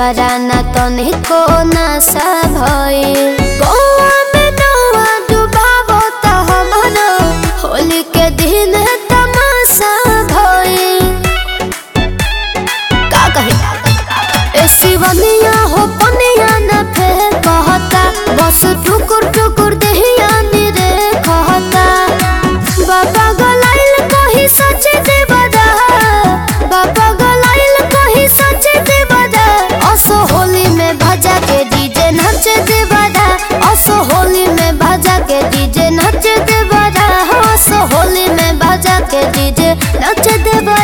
देवरा न तनिको नशा भइल गौआ में नौआ डुबावो त हमरो होली के दिन तमाशा भइल का कही ए शिवनिया हो पनिया न फेर कहता बस टुकुर टुकुर देहिया निरे कहता बाबा गलाइल कही सच देवदा बाबा गलाइल कही सच देवदा असो होली में भजा के डीजे नच देवदा असो होली में भजा के डीजे नच देवदा असो होली में भजा के डीजे नच देवदा